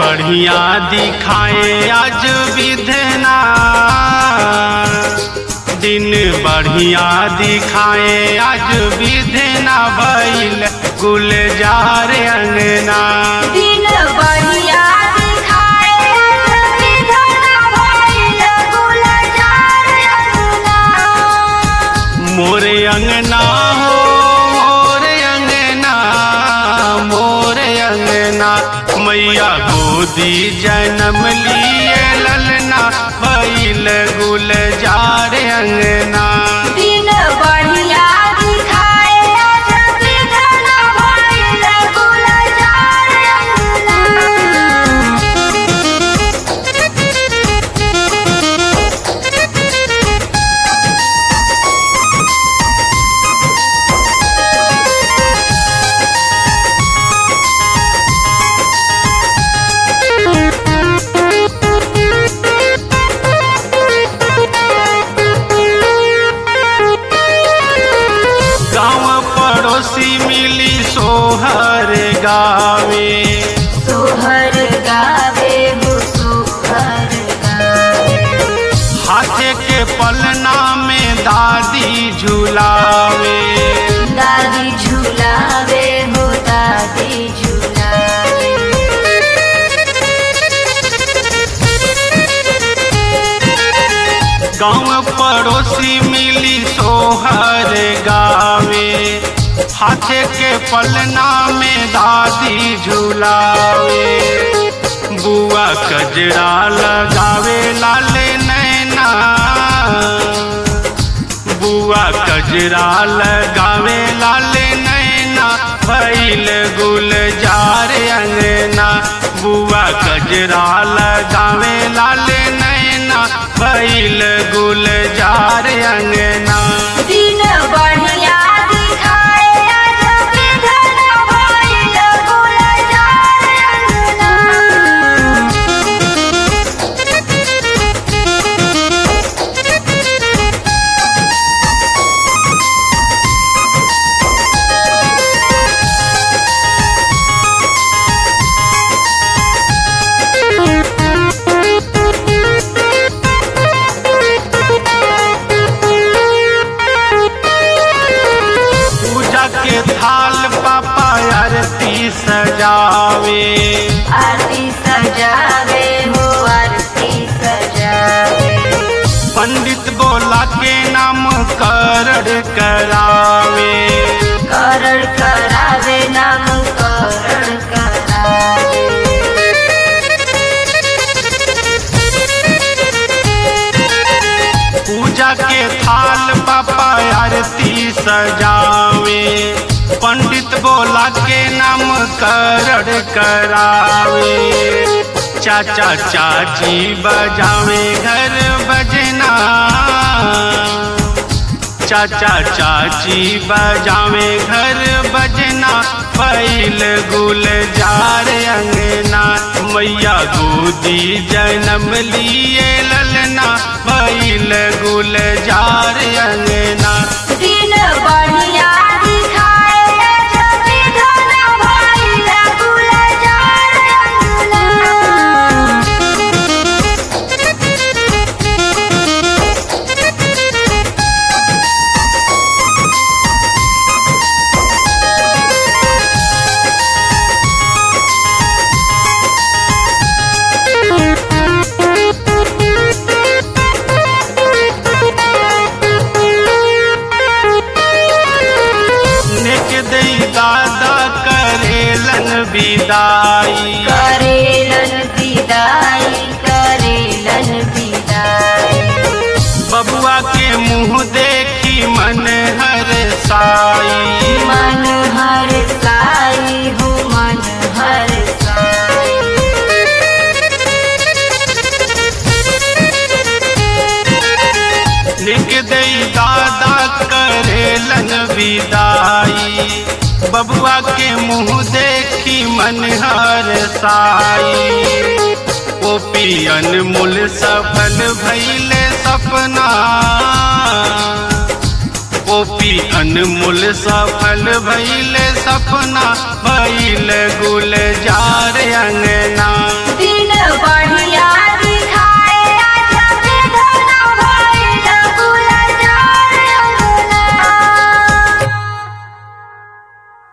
बढ़िया दिखाए आज विधना दिन बढ़िया दिखाए आज विधना भइल गुलजार अंगना दिन बढ़िया दिखाए विधना भइल गुलजार अंगना मोरे अंगना हो मोरे अंगना मोरे अंगना मैया गोदी जन्म लिए ललना भइल गुलजार अंगना दिन बढ़िया दिखाए आज विधना भइल गुलजार अंगना गाँव पड़ोसी मिली सोहर गावे सोहर गावे हो सोहर गावे हाथे के पलना में दादी झुलावे दादी झुलावे हो दादी झुलावे गाँव पड़ोसी मिली सोहर गावे हाथे के पलना में दादी झुलावे बुआ कजरा लगावे लाले नैना बुआ कजरा लगावे लाले नैना भैल गुलजार अंगना बुआ कजरा लगावे लाले नैना भैल गुलजार अंगना दिन बढ़िया दिखाए आज विधना भइल गुलजार अंगना पूजा के थाल पापा आरती सजावे आरती सजावे हो आरती सजावे पंडित बोला के नाम करड़ करावे करण करावे नाम करण करावे पूजा के थाल पापा आरती सजावे पंडित बोला के नाम करड़ करावे चाचा चाची बजावे घर बजना चाचा चाची बजावे घर बजना पैल गुलजार अंगना मैया गोदी जन्म लिए ललना पैल गुलजार अंगना दिन बढ़िया दिखाए आज विधना भइल गुलजार अंगना नेक दई दादा करेलन विदाई करेलन विदाई करेलन विदाई बबुआ के मुँह देखी मन हर साई मन हर साई हो मन हर साई लिख दई दादा करेलन विदाई बबुआ के मुँह देखी मन हर साई ओ पियन मूल सफल भैले सपना ओपी अनमोल सफल भैल सपना भैल गुलजार अंगना